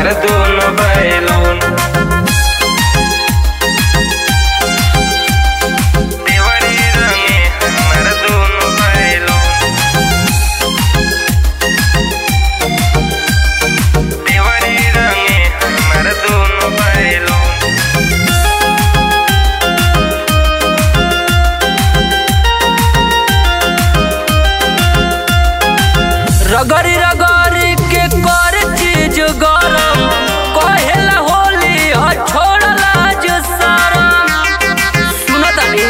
हमर दोनों बैलून देवरी रंगे हमर दोनों बैलून देवरी रंगे हमर दोनों बैलून रगड़ी रगड़ी के कर चीज गरम कहेला होली ह छोड़ला जो शरम सुनतानी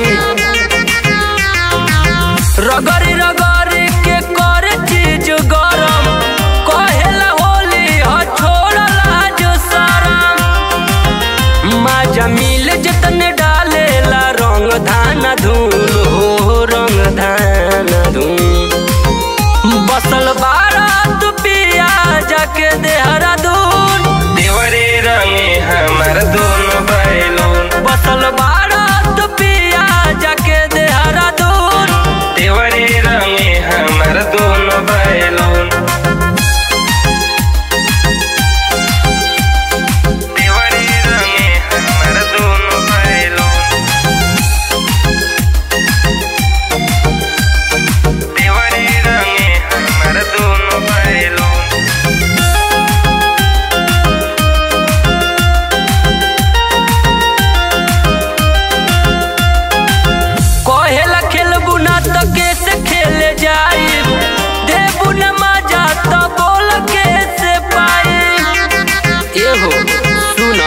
रगड़ी रगड़ी के कर चीज गरम कहेला होली ह छोड़ला जो शरम माजा मिल जतने डालेला रंग धान धूल हो रंग धान धूल बसल बारात पिया जाके देहरादून देवरी रंगे हमर दोनों बैलून बसल बारात पिया जाके देहरादून देवरी रंगे हमर दोनों बैलून देवरी रंगे हमर दोनों बैलून देवरी रंगे हमर दोनों बैलून कहेला खेलबू ना तो कैसे खेले जाई देबू न मजा तो बोल कैसे पाई एहो सुना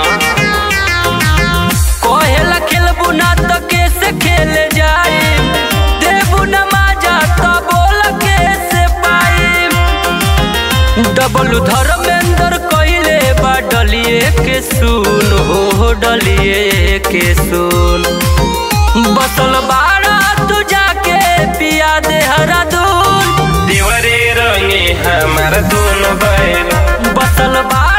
कहेला खेलबू ना तो कैसे खेले जाई देबू न मजा तो बोल कैसे पाई डबल धर्मेंद्र कइले बा डलिए के सुन हो डलिए के सुन बसल बाड़ा तू जाके पिया देहरादून देवरी रंगे हमर दोनों बैलून बसल बाड़ा